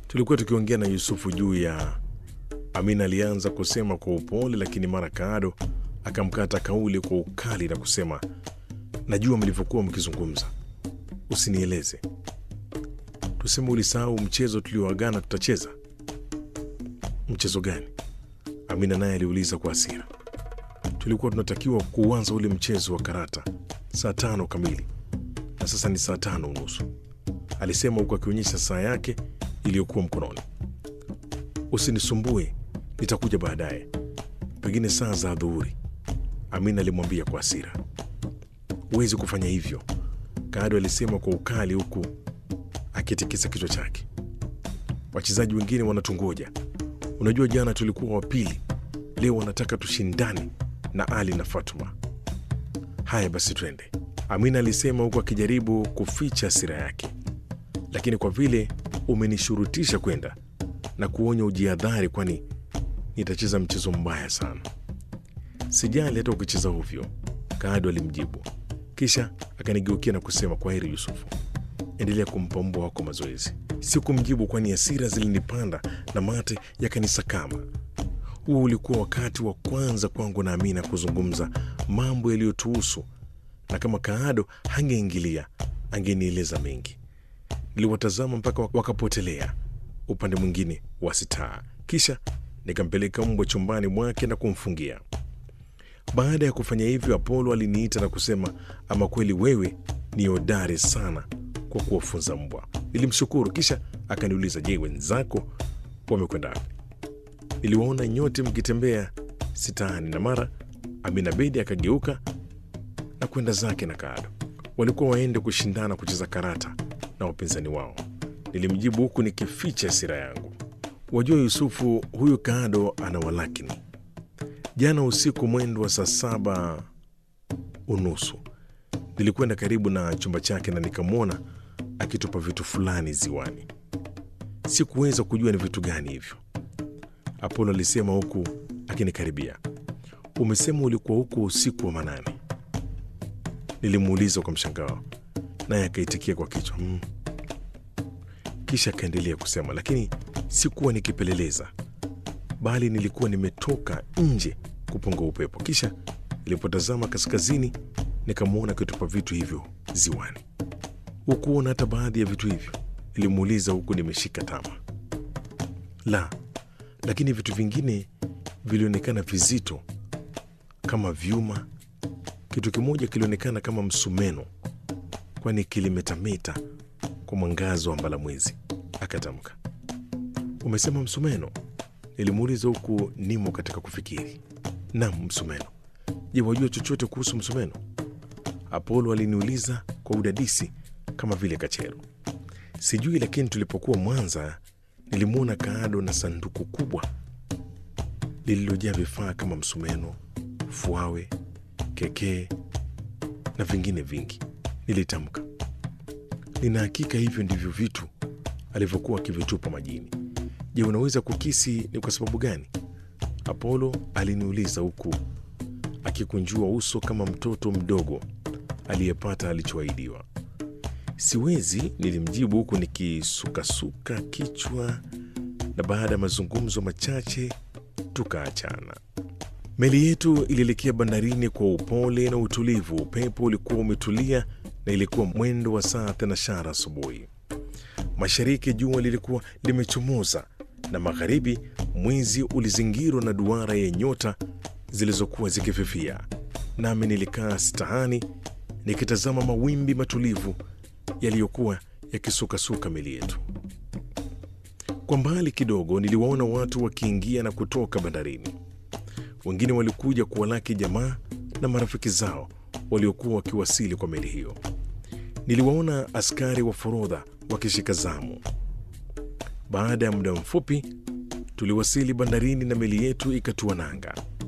Tulikuwa tukiongea na Yusufu juu ya Amina. Alianza kusema kwa upole, lakini mara Kaado akamkata kauli kwa ukali na kusema, najua mlivyokuwa mkizungumza, usinieleze. Tuseme ulisahau mchezo tulioagana tutacheza. Mchezo gani? Amina naye aliuliza kwa hasira. Tulikuwa tunatakiwa kuanza ule mchezo wa karata saa tano kamili na sasa ni saa tano unusu, alisema huku akionyesha saa yake iliyokuwa mkononi. Usinisumbue, nitakuja baadaye, pengine saa za adhuhuri, Amina alimwambia kwa hasira. Huwezi kufanya hivyo, Kaado alisema kwa ukali, huku akitikisa kichwa chake. Wachezaji wengine wanatungoja. Unajua, jana tulikuwa wa pili, leo wanataka tushindane na Ali na Fatuma. Haya basi, twende, Amina alisema huku akijaribu kuficha hasira yake. Lakini kwa vile umenishurutisha kwenda na kuonya ujihadhari, kwani nitacheza mchezo mbaya sana. Sijali hata ukicheza ovyo, Kaado alimjibu, kisha akanigeukia na kusema, kwa heri Yusufu, endelea kumpa mbwa wako mazoezi. Sikumjibu kwani hasira zilinipanda na mate yakanisakama. Huo ulikuwa wakati wa kwanza kwangu na Amina kuzungumza mambo yaliyotuhusu, na kama Kaado hangeingilia angenieleza mengi. Niliwatazama mpaka wakapotelea upande mwingine wa sitaa, kisha nikampeleka mbwa chumbani mwake na kumfungia. Baada ya kufanya hivyo, Apolo aliniita na kusema, ama kweli wewe ni hodari sana kwa kuwafunza mbwa. Nilimshukuru, kisha akaniuliza, je, wenzako wamekwenda wapi? Niliwaona nyote mkitembea sitaani, na mara Amina Bedi akageuka na kwenda zake na Kaado. Walikuwa waende kushindana kucheza karata na wapinzani wao. Nilimjibu huku nikificha hasira yangu. Wajua Yusufu, huyu Kaado ana walakini. Jana usiku mwendo wa saa saba unusu nilikwenda karibu na chumba chake na nikamwona akitupa vitu fulani ziwani. Sikuweza kujua ni vitu gani hivyo, Apolo alisema huku akinikaribia. Umesema ulikuwa huko usiku wa manane? Nilimuuliza kwa mshangao, naye akaitikia kwa kichwa mm. Kisha akaendelea kusema, lakini sikuwa nikipeleleza, bali nilikuwa nimetoka nje kupunga upepo. Kisha nilipotazama kaskazini, nikamwona akitupa vitu hivyo ziwani. Hukuona hata baadhi ya vitu hivyo? Nilimuuliza huku nimeshika tama. La, lakini vitu vingine vilionekana vizito kama vyuma. Kitu kimoja kilionekana kama msumeno, kwani kilimetameta kwa mwangazo wa mbalamwezi. Akatamka, umesema msumeno? Nilimuuliza huku nimo katika kufikiri. Nam, msumeno. Je, wajua chochote kuhusu msumeno? Apolo aliniuliza kwa udadisi kama vile kachero. Sijui, lakini tulipokuwa Mwanza nilimwona Kaado na sanduku kubwa lililojaa vifaa kama msumeno, fuawe, kekee na vingine vingi. Nilitamka, nina hakika hivyo ndivyo vitu alivyokuwa akivitupa majini. Je, unaweza kukisi ni kwa sababu gani? Apolo aliniuliza huku akikunjua uso kama mtoto mdogo aliyepata alichoahidiwa. Siwezi, nilimjibu huku nikisukasuka kichwa, na baada ya mazungumzo machache tukaachana. Meli yetu ilielekea bandarini kwa upole na utulivu. Upepo ulikuwa umetulia na ilikuwa mwendo wa saa thenashara asubuhi. Mashariki jua lilikuwa limechomoza na magharibi mwezi ulizingirwa na duara ya nyota zilizokuwa zikififia. Nami nilikaa stahani nikitazama mawimbi matulivu yaliyokuwa yakisukasuka meli yetu. Kwa mbali kidogo niliwaona watu wakiingia na kutoka bandarini. Wengine walikuja kuwalaki jamaa na marafiki zao waliokuwa wakiwasili kwa meli hiyo. Niliwaona askari wa forodha wakishika zamu. Baada ya muda mfupi tuliwasili bandarini na meli yetu ikatua nanga.